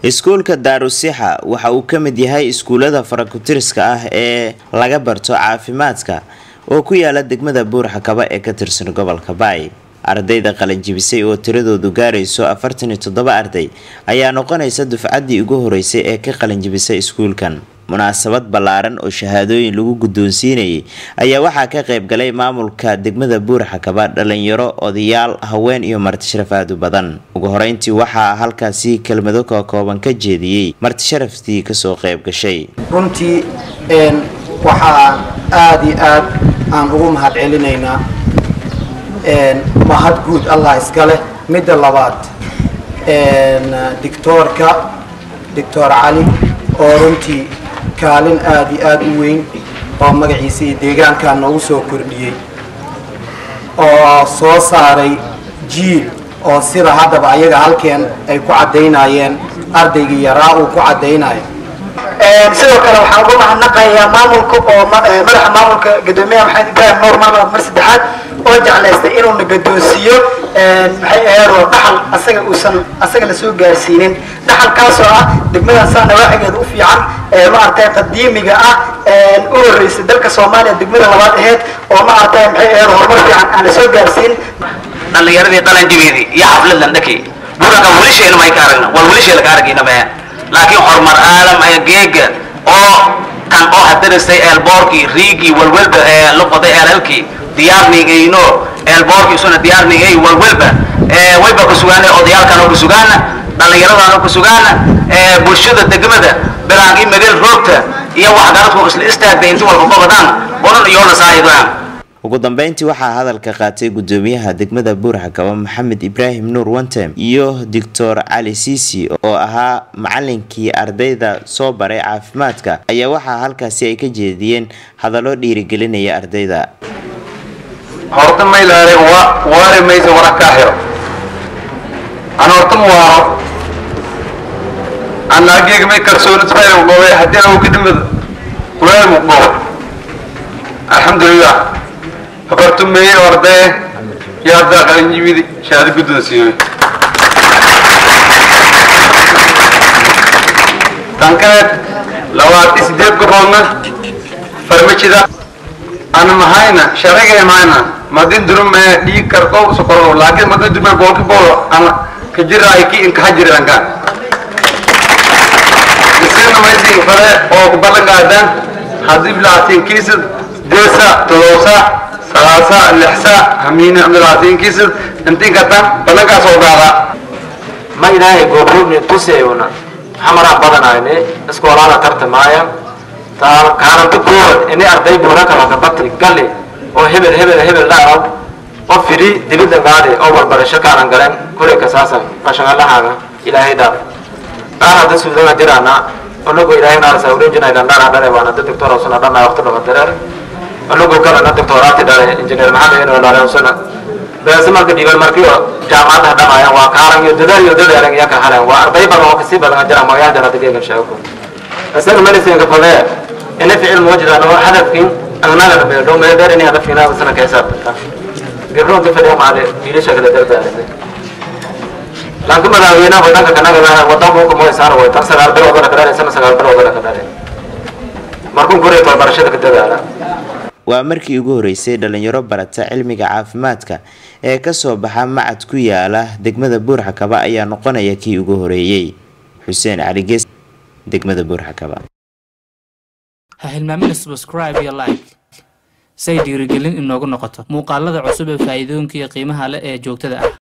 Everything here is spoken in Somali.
iskuulka daarusixa waxa uu ka mid yahay iskuullada farakutiriska ah ee laga barto caafimaadka oo ku yaala degmada buurxakaba ee ka tirsan gobolka baay ardayda qalanjibisay oo tiradoodu gaarayso afartan iyo toddoba arday ayaa noqonaysa dufcaddii ugu horeysay ee ka qalanjibisay iskuulkan munaasabad ballaaran oo shahaadooyin lagu guddoonsiinayay ayaa waxaa ka qayb galay maamulka degmada buurxakaba dhalinyaro odayaal haween iyo martisharaf aad u badan ugu horeyntii waxaa halkaasi kelmado ka kooban ka jeediyey martisharaftii kasoo qayb gashay runtii waxaa aada iyo aad aan ugu mahad celinaynaa mahad guud allah iska leh midda labaad dictoorka doctor cali oo runtii kaalin aada iyo aada u weyn oo magaciisa iyo deegaankaa noogu soo kordhiyey oo soo saaray jiil oo sida haddaba ayaga halkeen ay ku caddaynayeen ardaygii yaraa uu ku caddaynayo sidoo kale waxaan ugu mahadnaqayaa maamulka oo madaxa maamulka gadoomiyaha maxamed ibrahim nuur maamul mar saddexaad oo jeclaystay inuuna gadoonsiiyo maxay aheedoo dhaxal asaga uusan asaga lasoo gaarsiinin dhaxalkaasoo ah degmadan saa nawaaxigeeda u fiican maaragtay qadiimiga ah u horreysay dalka soomaaliya degmada labaad aheyd oo maaragtay maxay aheed horumar fiican aan lasoo gaarsiin dhallinyaradii qalanjibeedii iyo xaflad landhaki buranka wilisheena may ka aragna wal wilisheela ka aragayna maya laakiin horumar aalam ee geega oo kan oo hadaristay eelboorkii riigii walwalba ee la qoday eelalkii diyaarnigayno eelboorkii isuna diyaarnigay walwalba wayba ku sugaana odayaalkan oo ku sugaana dhallinyaradan oo ku sugaana bulshada degmada bilaangii mageel roogta iyo waxgaradku isla istaagtay inti walba qabadaan onan iyoona saayidaan ugu dambeyntii waxaa hadalka qaatay gudoomiyaha degmada buurxakaba maxamed ibraahim nuur wantem iyo doctor cali siisi oo ahaa macalinkii ardayda soo baray caafimaadka ayaa waxaa halkaasi ay ka jeediyeen hadallo dhiirigelinaya ardayda horta maylaare waari maysa wara kaa xiro an horta ma waaro anaageega may kalsoonid khayr goobay haddii aan kadimid walaal mu goob alxamdulilah habartumeeye ordaye yaa haddaa qalinjibidi shahaado guddoonsiiyey tan kaleed labaatan sideed goboodna farmajida ana mahayna sharciga mahayna madin durume dhiig karko sokoro laakiin madin durume boolki boolo ana kajiraay ki inkaha jirankaan isina maysin fale oo kubalan gaadaan haddii bilaatiin kiisad deesa todobsa salaasa lixsa hamiina bilaatiin kiisad intiin katan balankaas oo gaada ma ilaahay goobroobni tusayuna xamaraa badanayne iskoolaada tartamaaya taa kaananta koowaad ini arday buura kala kabati gali oo hebel hebel hebel dhaaraw oo firi dibidda gaadi oo barbarasho kaanan galeen kulay kasaasa qashangalahaaga ilaahay dhaaf qaar hadda suudana jiraana onagu ilaahay naarasa urinjina ilandhana dhale waana da doctor usuna dhana waqti dhaba dareer onagu kalena doctoraati dhale injineer maxamed ino dhale usuna beesa marka dhiiban markii jaamacadaha dhamaayan waa kaaran iyo dadaal iyo dadaalan iyo ka haleen waa arday badan oo kasii badan jira magaal jara dageegan sheego isaga medicine fadee ina ficil muujidaan oo hadafkin agnaga beedho meedeer inay hadafkina sana ka xisaabtanta gabdhoon ka fadhiya maale wiilasha kala dardaarisay laakiin madaxweynaha wadanka kanaga wadanka uu kamoy saar way tan sagaal bilood oo kale sana sagaal bilood oo kale markuu guray barashada ka dadaala waa markii ugu horeysay dhalinyaro barata cilmiga caafimaadka ee kasoo baxa macad ku yaala degmada buurxakaba ayaa noqonaya kii ugu horeeyey xuseen cali gees degmada buurxakaba ha hilmaamina subscribe iyo like say dhiirigelin inoogu noqoto muuqaalada cusub ee faa'iidooyinka iyo qiimaha leh ee joogtada ah